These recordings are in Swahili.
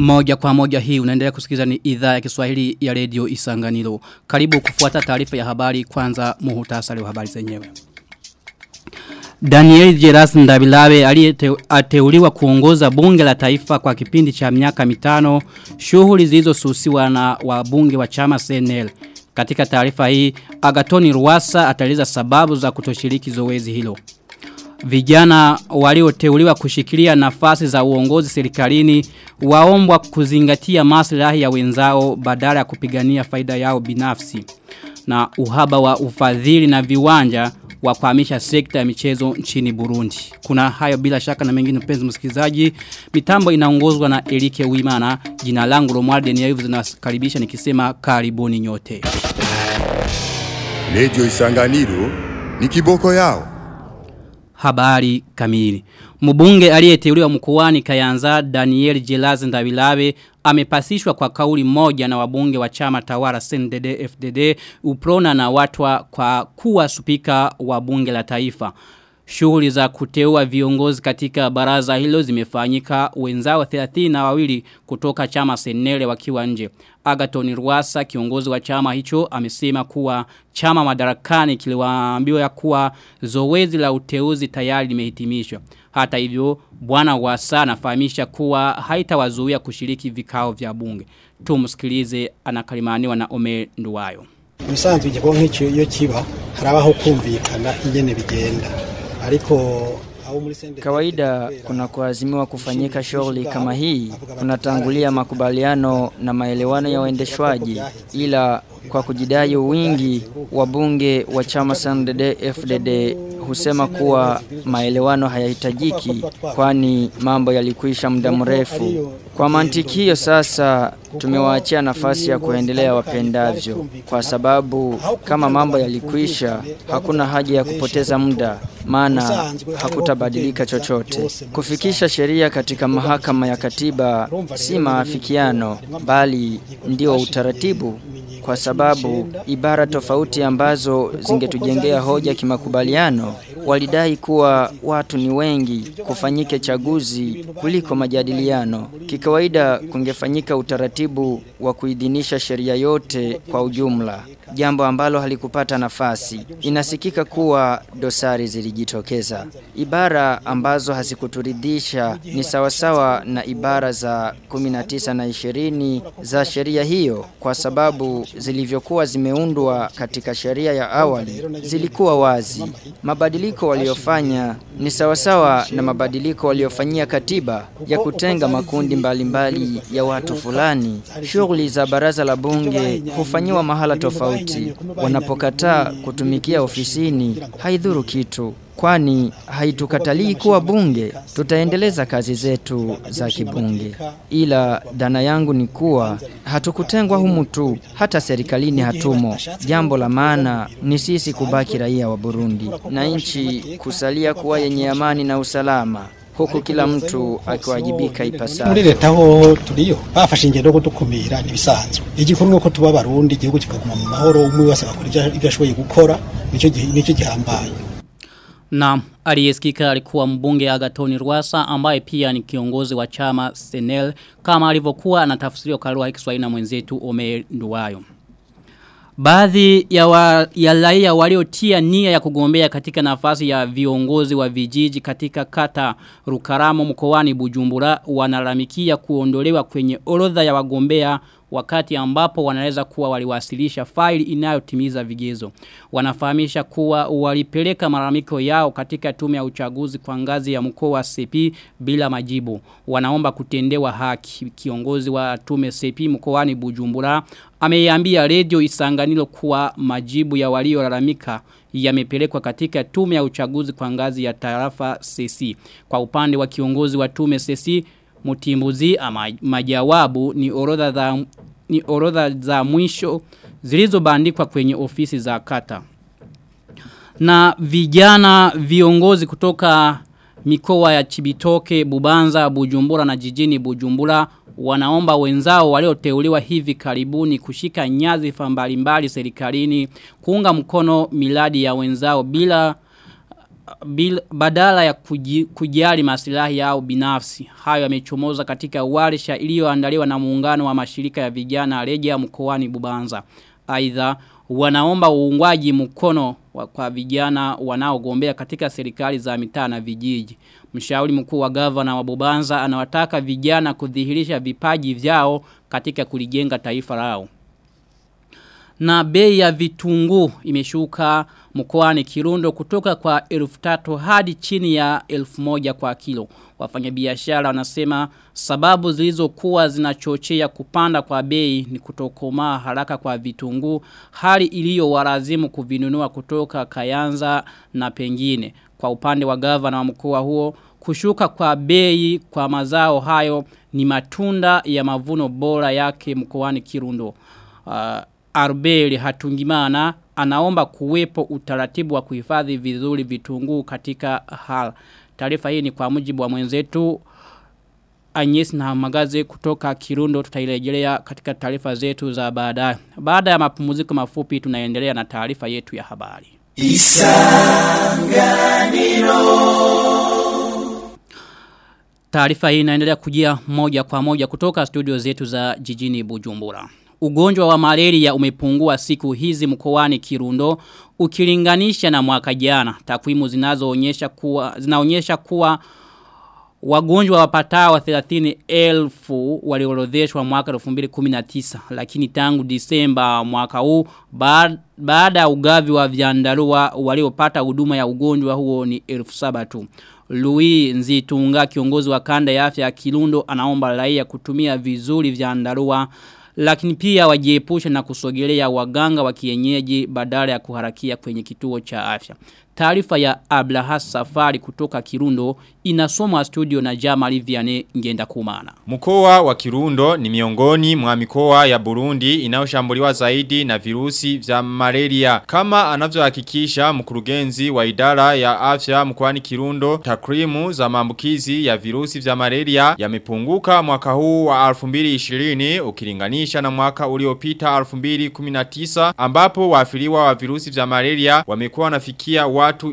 Moja kwa moja hii unaendelea kusikiliza ni idhaa ya Kiswahili ya Radio Isanganiro. Karibu kufuata taarifa ya habari kwanza muhutasari wa habari zenyewe. Daniel Geras Ndabilawe aliyeteuliwa kuongoza bunge la taifa kwa kipindi cha miaka mitano shughuli zilizosusiwa na wabunge wa chama CNL. Katika taarifa hii Agatoni Ruwasa ataeleza sababu za kutoshiriki zoezi hilo. Vijana walioteuliwa kushikilia nafasi za uongozi serikalini waombwa kuzingatia maslahi ya wenzao badala ya kupigania faida yao binafsi. Na uhaba wa ufadhili na viwanja wa kuhamisha sekta ya michezo nchini Burundi. Kuna hayo bila shaka na mengine mpenzi msikilizaji. Mitambo inaongozwa na Elike Wimana. Jina langu Romualde ni Ayuvu zinakaribisha nikisema karibuni nyote. Radio Isanganiro ni kiboko yao. Habari kamili. Mbunge aliyeteuliwa mkoani Kayanza Daniel Jelaz Ndawilawe amepasishwa kwa kauli moja na wabunge wa chama tawala CNDD FDD uprona na watwa kwa kuwa spika wa bunge la taifa. Shughuli za kuteua viongozi katika baraza hilo zimefanyika wenzao 30 na wawili kutoka chama senele wakiwa nje. Agaton Ruasa kiongozi wa chama hicho amesema kuwa chama madarakani kiliwaambiwa ya kuwa zoezi la uteuzi tayari limehitimishwa. Hata hivyo bwana Wasa anafahamisha kuwa haitawazuia kushiriki vikao vya bunge. Tumsikilize anakalimaniwa na Ome Nduwayo. Musanzwe igikorwa nk'icyo iyo kiba harabaho kumvikana ingene bigenda ariko Kawaida kuna kuazimiwa kufanyika shughuli kama hii, kunatangulia makubaliano na maelewano ya uendeshwaji, ila kwa kujidai wingi wabunge wa chama CNDD FDD husema kuwa maelewano hayahitajiki kwani mambo yalikwisha muda mrefu. Kwa mantiki hiyo sasa tumewaachia nafasi ya kuendelea wapendavyo kwa sababu kama mambo yalikwisha hakuna haja ya kupoteza muda maana hakutabadilika chochote. Kufikisha sheria katika mahakama ya katiba si maafikiano bali ndio utaratibu kwa sababu ibara tofauti ambazo zingetujengea hoja kimakubaliano walidai kuwa watu ni wengi kufanyike chaguzi kuliko majadiliano. Kikawaida kungefanyika utaratibu wa kuidhinisha sheria yote kwa ujumla, jambo ambalo halikupata nafasi. Inasikika kuwa dosari zilijitokeza. Ibara ambazo hazikuturidhisha ni sawasawa na ibara za 19 na 20 za sheria hiyo kwa sababu zilivyokuwa zimeundwa katika sheria ya awali zilikuwa wazi. Mabadiliko waliofanya ni sawasawa na mabadiliko waliofanyia katiba ya kutenga makundi mbalimbali mbali ya watu fulani. Shughuli za baraza la bunge hufanyiwa mahala tofauti. Wanapokataa kutumikia ofisini haidhuru kitu kwani haitukatalii kuwa bunge tutaendeleza kazi zetu za kibunge ila dhana yangu ni kuwa hatukutengwa humu tu hata serikalini hatumo jambo la maana ni sisi kubaki raia wa Burundi na nchi kusalia kuwa yenye amani na usalama huku kila mtu akiwajibika ipasavyo. Muri leta ho turiyo bafashe ingendo yo kudukumira nibisanzwe. Igikuru nuko tuba barundi igihugu kikaguma mu mahoro umwe wese agakora ibyo ashoboye gukora nico nico gihambaye. Na aliyesikika alikuwa mbunge Agatoni Rwasa ambaye pia ni kiongozi wa chama Senel kama alivyokuwa anatafsiriwa kwa lugha ya Kiswahili na mwenzetu Omer Nduwayo. Baadhi ya, wa, ya raia waliotia nia ya kugombea katika nafasi ya viongozi wa vijiji katika kata Rukaramo mkoani Bujumbura wanalalamikia kuondolewa kwenye orodha ya wagombea wakati ambapo wanaweza kuwa waliwasilisha faili inayotimiza vigezo. Wanafahamisha kuwa walipeleka malalamiko yao katika tume ya uchaguzi kwa ngazi ya mkoa wa CP bila majibu. Wanaomba kutendewa haki. Kiongozi wa tume CP mkoani Bujumbura ameiambia redio Isanganiro kuwa majibu ya waliolalamika yamepelekwa katika tume ya uchaguzi kwa ngazi ya tarafa CC. Kwa upande wa kiongozi wa tume CC Mutimbuzi ama majawabu ni orodha za ni orodha za mwisho zilizobandikwa kwenye ofisi za kata. Na vijana viongozi kutoka mikoa ya Chibitoke, Bubanza, Bujumbura na jijini Bujumbura wanaomba wenzao walioteuliwa hivi karibuni kushika nyadhifa mbalimbali serikalini kuunga mkono miladi ya wenzao bila bil, badala ya kuji, kujali maslahi yao binafsi. Hayo yamechomoza katika warsha iliyoandaliwa na muungano wa mashirika ya vijana Regia mkoani Bubanza. Aidha wanaomba uungwaji mkono wa, kwa vijana wanaogombea katika serikali za mitaa na vijiji. Mshauri mkuu wa gavana wa Bubanza anawataka vijana kudhihirisha vipaji vyao katika kulijenga taifa lao. Na bei ya vitunguu imeshuka mkoani Kirundo kutoka kwa elfu tatu hadi chini ya elfu moja kwa kilo. Wafanyabiashara wanasema sababu zilizokuwa zinachochea kupanda kwa bei ni kutokomaa haraka kwa vitunguu hali iliyo warazimu kuvinunua kutoka Kayanza na pengine. Kwa upande wa gavana wa mkoa huo kushuka kwa bei kwa mazao hayo ni matunda ya mavuno bora yake mkoani Kirundo. Uh, Arbeli Hatungimana anaomba kuwepo utaratibu wa kuhifadhi vizuri vitunguu katika hal. Taarifa hii ni kwa mujibu wa mwenzetu Agnes na magaze kutoka Kirundo tutairejelea katika taarifa zetu za baadaye. Baada ya mapumziko mafupi tunaendelea na taarifa yetu ya habari. Isanganiro Taarifa hii inaendelea kujia moja kwa moja kutoka studio zetu za jijini Bujumbura. Ugonjwa wa malaria umepungua siku hizi mkoani Kirundo ukilinganisha na mwaka jana. Takwimu zinazoonyesha kuwa zinaonyesha kuwa wagonjwa wapatao 30,000 waliorodheshwa mwaka 2019 lakini tangu Disemba mwaka huu baada ya ugavi wa vyandarua waliopata huduma ya ugonjwa huo ni 7,000 tu. Louis Nzitunga kiongozi wa kanda ya afya ya Kirundo anaomba raia kutumia vizuri vyandarua lakini pia wajiepushe na kusogelea waganga wa kienyeji badala ya kuharakia kwenye kituo cha afya. Taarifa ya Ablahas Safari kutoka Kirundo inasomwa studio na Jamali Vianney ngenda kumana. Mkoa wa Kirundo ni miongoni mwa mikoa ya Burundi inayoshambuliwa zaidi na virusi vya malaria. Kama anavyohakikisha mkurugenzi wa idara ya afya mkoani Kirundo, takrimu za maambukizi ya virusi vya malaria yamepunguka mwaka huu wa 2020 ukilinganisha na mwaka uliopita 2019 ambapo waafiliwa wa virusi vya malaria wamekuwa wanafikia watu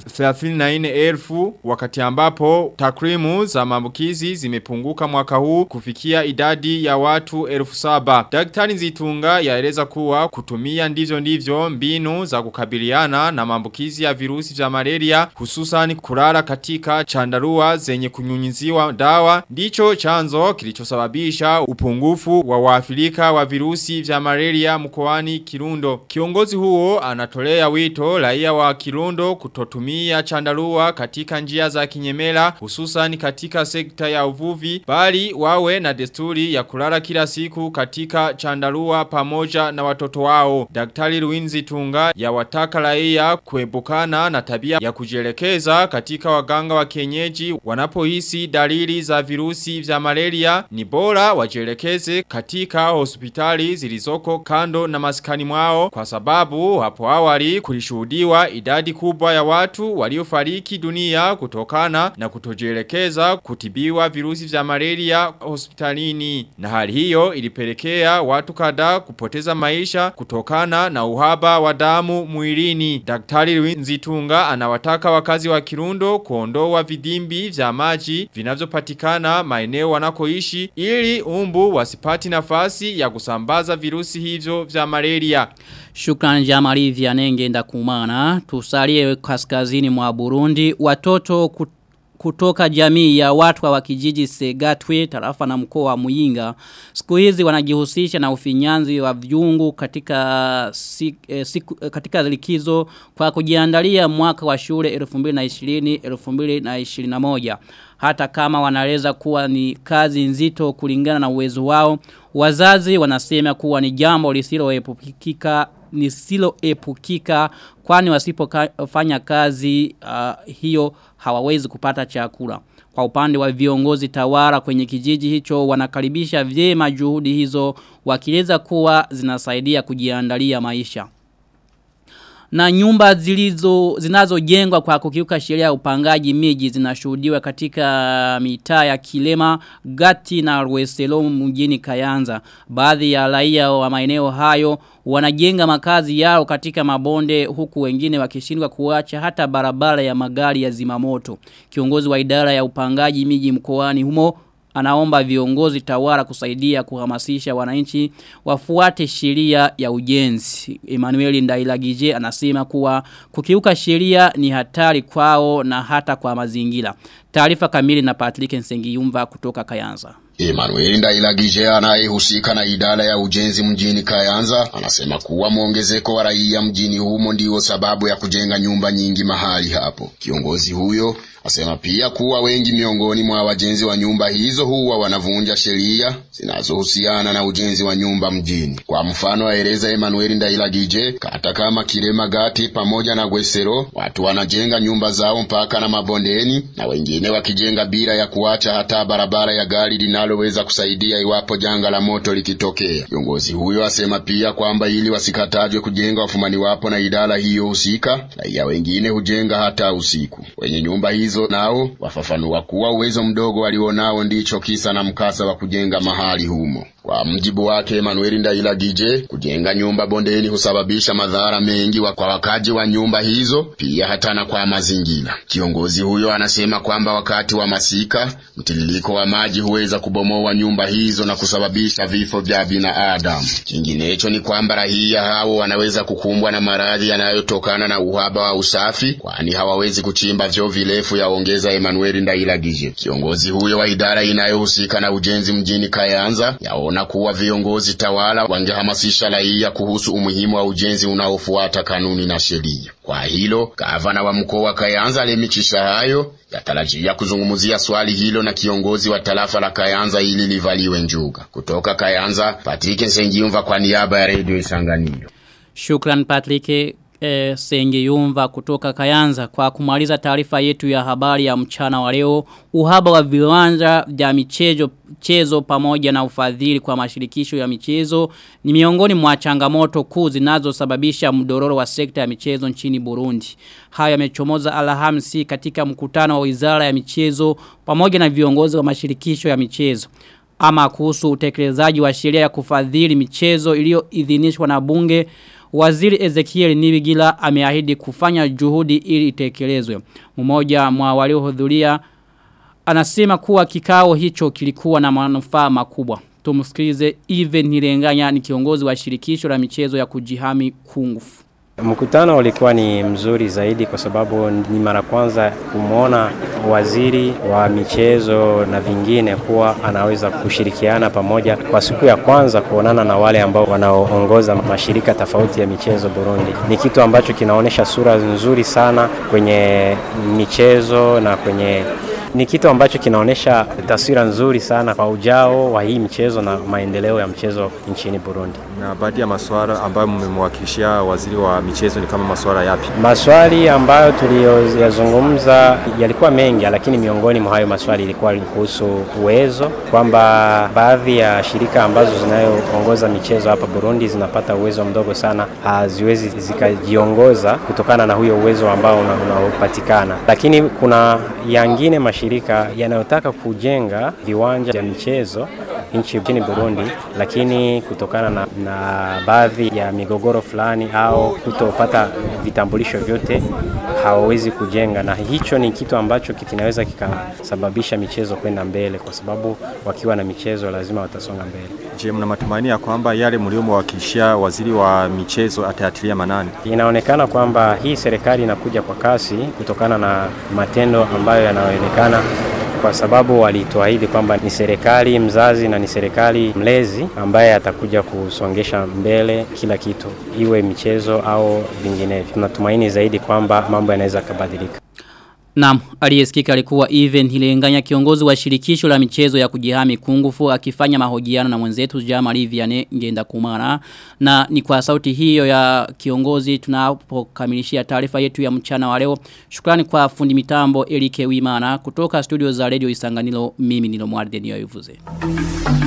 34,000 wakati ambapo takrimu za maambukizi zimepunguka mwaka huu kufikia idadi ya watu 7,000. Daktari Nzitunga yaeleza kuwa kutumia ndivyo ndivyo mbinu za kukabiliana na maambukizi ya virusi vya malaria hususan kulala katika chandarua zenye kunyunyiziwa dawa ndicho chanzo kilichosababisha upungufu wa waafilika wa virusi vya malaria mkoani Kirundo. Kiongozi huo anatolea wito raia wa Kirundo kutotumia chandarua katika njia za kinyemela hususan katika sekta ya uvuvi bali wawe na desturi ya kulala kila siku katika chandarua pamoja na watoto wao. Daktari Luinzi Tunga ya wataka raia kuebukana na tabia ya kujielekeza katika waganga wa kienyeji wanapohisi dalili za virusi vya malaria ni bora wajielekeze katika hospitali zilizoko kando na maskani mwao kwa sababu hapo awali kulishuhudiwa idadi kubwa ya watu waliofariki dunia kutokana na kutojielekeza kutibiwa virusi vya malaria hospitalini. Na hali hiyo ilipelekea watu kadhaa kupoteza maisha kutokana na uhaba wa damu mwilini. Daktari Nzitunga anawataka wakazi wa Kirundo kuondoa vidimbi vya maji vinavyopatikana maeneo wanakoishi ili umbu wasipati nafasi ya kusambaza virusi hivyo vya malaria. Shukran Jamali Vianenge ndakumana. Tusalie kaskazini mwa Burundi. Watoto kutoka jamii ya watu wa kijiji Segatwe tarafa na mkoa wa Muyinga siku hizi wanajihusisha na ufinyanzi wa viungu katika si, eh, siku, eh, katika likizo kwa kujiandalia mwaka wa shule 2020 2021 hata kama wanaweza kuwa ni kazi nzito kulingana na uwezo wao wazazi wanasema kuwa ni jambo lisiloepukika lisiloepukika kwani wasipofanya kazi uh, hiyo hawawezi kupata chakula. Kwa upande wa viongozi tawara kwenye kijiji hicho wanakaribisha vyema juhudi hizo wakieleza kuwa zinasaidia kujiandalia maisha. Na nyumba zilizo zinazojengwa kwa kukiuka sheria ya upangaji miji zinashuhudiwa katika mitaa ya Kilema, Gati na Rweselo mjini Kayanza. Baadhi ya raia wa maeneo hayo wanajenga makazi yao katika mabonde huku wengine wakishindwa kuacha hata barabara ya magari ya zimamoto. Kiongozi wa idara ya upangaji miji mkoani humo anaomba viongozi tawara kusaidia kuhamasisha wananchi wafuate sheria ya ujenzi. Emmanuel Ndailagije anasema kuwa kukiuka sheria ni hatari kwao na hata kwa mazingira. Taarifa kamili na Patrick Nsengiyumva kutoka Kayanza. Emmanuel Ndailagije anayehusika na idara ya ujenzi mjini Kayanza anasema kuwa mwongezeko wa raia mjini humo ndio sababu ya kujenga nyumba nyingi mahali hapo. Kiongozi huyo asema pia kuwa wengi miongoni mwa wajenzi wa nyumba hizo huwa wanavunja sheria zinazohusiana na ujenzi wa nyumba mjini. Kwa mfano, aeleza Emmanuel Ndailagije, kata kama Kirema Gati pamoja na Gwesero, watu wanajenga nyumba zao mpaka na mabondeni na wengine wakijenga bila ya kuacha hata barabara ya gari linaloweza kusaidia iwapo janga la moto likitokea. Kiongozi huyo asema pia kwamba ili wasikatajwe kujenga wafumani wapo na idara hiyo husika, raia wengine hujenga hata usiku. Wenye nyumba hizo nao wafafanua kuwa uwezo mdogo walionao ndicho kisa na mkasa wa kujenga mahali humo. Kwa mjibu wake Emmanuel Ndailagije, kujenga nyumba bondeni husababisha madhara mengi wa kwa wakaji wa nyumba hizo, pia hata na kwa mazingira. Kiongozi huyo anasema kwamba wakati wa masika mtiririko wa maji huweza kubomoa nyumba hizo na kusababisha vifo vya binadamu. Kinginecho ni kwamba raia hao wanaweza kukumbwa na maradhi yanayotokana na uhaba wa usafi, kwani hawawezi kuchimba vyoo virefu, yaongeza Emmanuel Ndailagije. Kiongozi huyo wa idara inayohusika na ujenzi mjini Kayanza yao na kuwa viongozi tawala wangehamasisha raia kuhusu umuhimu wa ujenzi unaofuata kanuni na sheria. Kwa hilo, gavana wa mkoa wa Kayanza alimichisha hayo yatarajia kuzungumzia swali hilo na kiongozi wa tarafa la Kayanza ili livaliwe njuga. Kutoka Kayanza, Patrick Nsengiumva kwa niaba ya Radio Isanganiro. Shukran Patrick e, Sengeyumva kutoka Kayanza kwa kumaliza taarifa yetu ya habari ya mchana wa leo uhaba wa viwanja vya michezo chezo pamoja na ufadhili kwa mashirikisho ya michezo ni miongoni mwa changamoto kuu zinazosababisha mdororo wa sekta ya michezo nchini Burundi. Haya yamechomoza Alhamisi katika mkutano wa Wizara ya Michezo pamoja na viongozi wa mashirikisho ya michezo ama kuhusu utekelezaji wa sheria ya kufadhili michezo iliyoidhinishwa na bunge Waziri Ezekiel Nibigila ameahidi kufanya juhudi ili itekelezwe. Mmoja mwa waliohudhuria anasema kuwa kikao hicho kilikuwa na manufaa makubwa. Tumsikilize Even Nirenganya ni kiongozi wa shirikisho la michezo ya kujihami kungufu. Mkutano ulikuwa ni mzuri zaidi kwa sababu ni mara kwanza kumwona waziri wa michezo na vingine kuwa anaweza kushirikiana pamoja kwa siku ya kwanza kuonana na wale ambao wanaoongoza mashirika tofauti ya michezo Burundi. Ni kitu ambacho kinaonyesha sura nzuri sana kwenye michezo na kwenye ni kitu ambacho kinaonyesha taswira nzuri sana kwa ujao wa hii mchezo na maendeleo ya mchezo nchini Burundi. Na baadhi ya masuala ambayo mmemwakilishia waziri wa michezo ni kama masuala yapi? Maswali ambayo tuliyoyazungumza yalikuwa mengi, lakini miongoni mwa hayo maswali ilikuwa kuhusu uwezo, kwamba baadhi ya shirika ambazo zinayoongoza michezo hapa Burundi zinapata uwezo mdogo sana, haziwezi zikajiongoza kutokana na huyo uwezo ambao unaopatikana, lakini kuna yangine mashirika yanayotaka kujenga viwanja vya michezo nchi nchini Burundi, lakini kutokana na, na baadhi ya migogoro fulani au kutopata vitambulisho vyote hawawezi kujenga, na hicho ni kitu ambacho kinaweza kikasababisha michezo kwenda mbele, kwa sababu wakiwa na michezo lazima watasonga mbele. Je, mna matumaini ya kwamba yale mliomwakilishia waziri wa michezo atayatilia manani? Inaonekana kwamba hii serikali inakuja kwa kasi kutokana na matendo ambayo yanaonekana kwa sababu walituahidi kwamba ni serikali mzazi na ni serikali mlezi ambaye atakuja kusongesha mbele kila kitu, iwe michezo au vinginevyo. Tunatumaini zaidi kwamba mambo yanaweza kubadilika. Naam, aliyesikika alikuwa Even Hilenganya kiongozi wa shirikisho la michezo ya kujihami kungufu akifanya mahojiano na mwenzetu Jamali Vianney ngenda kumara na ni kwa sauti hiyo ya kiongozi tunapokamilishia taarifa yetu ya mchana wa leo. Shukrani kwa fundi mitambo Elike Wimana kutoka studio za Radio Isanganiro mimi nilo Mwarde niyo yuvuze.